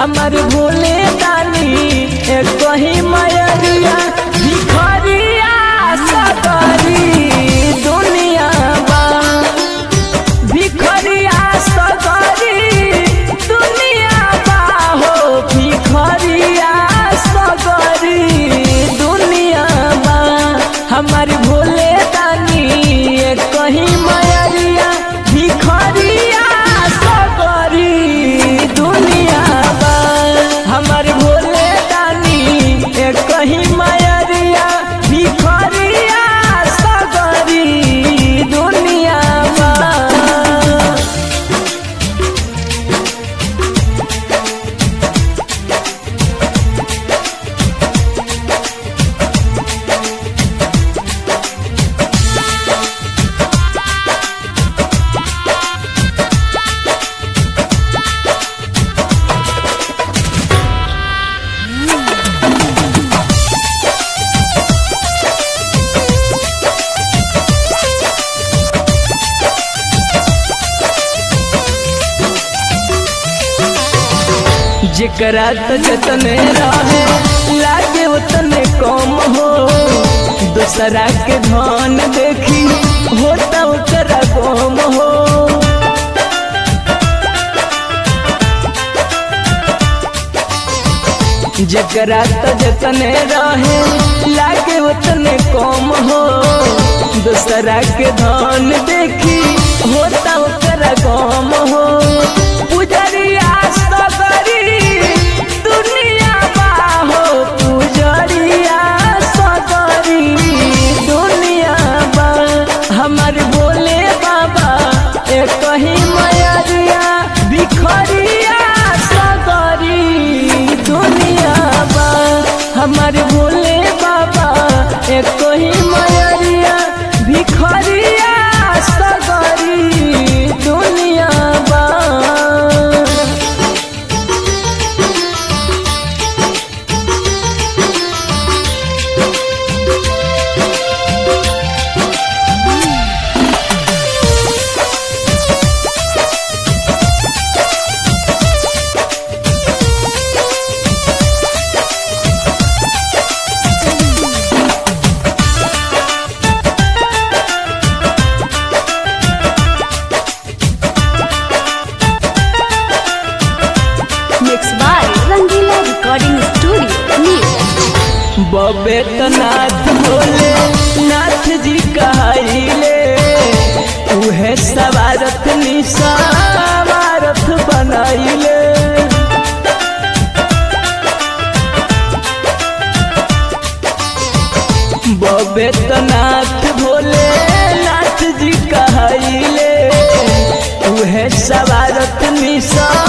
हमर भोले दानी ए कहीं मयरिया भिखरिया सगरी दुनिया बा भिखरिया सगरी दुनिया बा हो भिखरिया सगरी दुनिया बा हमर भोले दानी ए कहीं मयरिया भिखरिया सगरी दुनिया बा हमर भोले दानी ए कहीं मयरिया भिखरिया सगरी दुनिया बा जेकरा त जतने रहे लागे उतने कम हो दूसरा के धन देखी होता ओकरा गम हो जेकरा त जतने रहे लागे उतने कम हो दूसरा के धन देखी होता ओकरा गम हो पुजरिया सगरी दुनिया बा हो पुजरिया सगरी दुनिया बा हमर भोले बाबा ए कहीं मयरिया बिखरिया सगरी दुनिया बा हमर भोले बाबा ए कहीं मयरिया भिखरिया सगरी दुनिया बा Mixed by Rangila Recording Studio, New. बबे तो नाथ भोले नाथ जी कहले उहे सवारथ निसावारथ बनैले बबे तो नाथ भोले नाथ जी कहले उहे सवारथ निसा